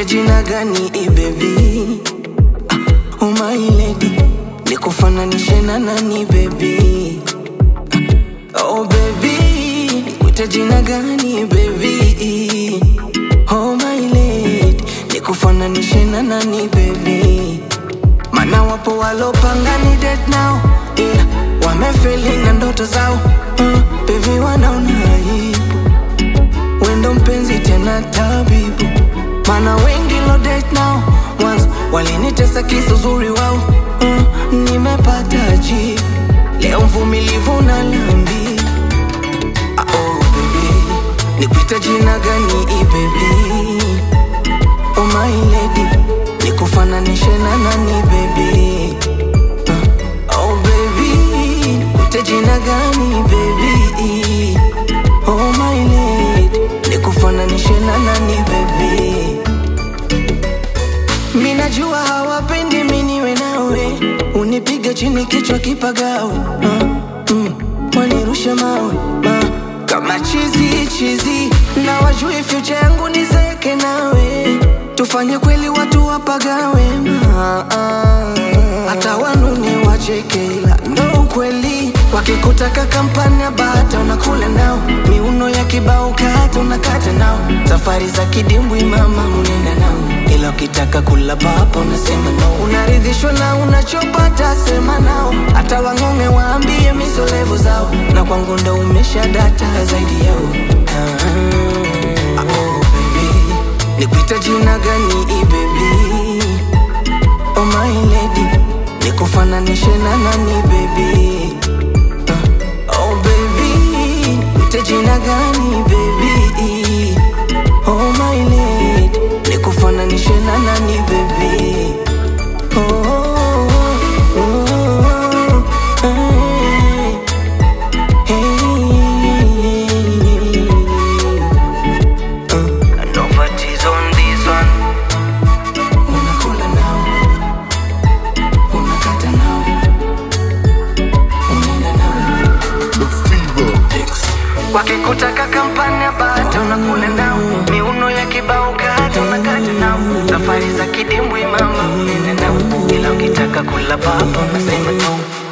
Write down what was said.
Nikuite jina gani i baby? Ah, oh my lady, nikufananishe na nani baby? Ah, oh baby, nikuite jina gani baby? Oh my lady, nikufananishe na nani baby? Mana wapo walopanga ni dead now, ila wamefeli na ndoto zao. Uh, baby wanaona aibu wendo mpenzi tena tabibu, mana wengi lo date now, mwanzo walinitesa kisa uzuri wao. Uh, nimepata jibu leo, mvumilivu na lambi. Ah, oh baby, nikuita jina gani i baby? Oh my lady, nikufananishe na nani baby? Uh, oh baby, nikuite jina gani baby? Oh my lady, nikufananishe na nani baby? Minajua hawapendi miniwe nawe, unipige chini kichwa kipagawe, uh, mm, wanirushe mawe uh, kama chizi chizi, na wajui future yangu nizeke nawe, tufanye kweli watu wapagawe, uh, uh, hata wanune wacheke, ila ndo ukweli wakikutaka kampani ya bata unakula nao, miuno ya kibao kata unakata nao, safari za kidimbwi mama unaenda nao, ila ukitaka kula papa unasema no. Unaridhishwa na unachopata sema nao, hata wang'ong'e waambie misolevu zao, na kwangu ndo umesha data zaidi yao. Ah, ah, oh, baby, nikuita jina gani i baby? Oh my lady, nikufananishe na nani baby? Oh baby, nikuite jina gani baby? Oh my lady, nikufananishe na nani baby? Oh, oh, oh, hey, hey. Uh, nobody's on this one. Unakula nao, unakata nao, unaenda nao. Wakikutaka kampani ya bata unakula nao, miuno ya kibao kata unakata nao, safari za kidimbwi mama unaenda nao, ila ukitaka kula papa unasema no.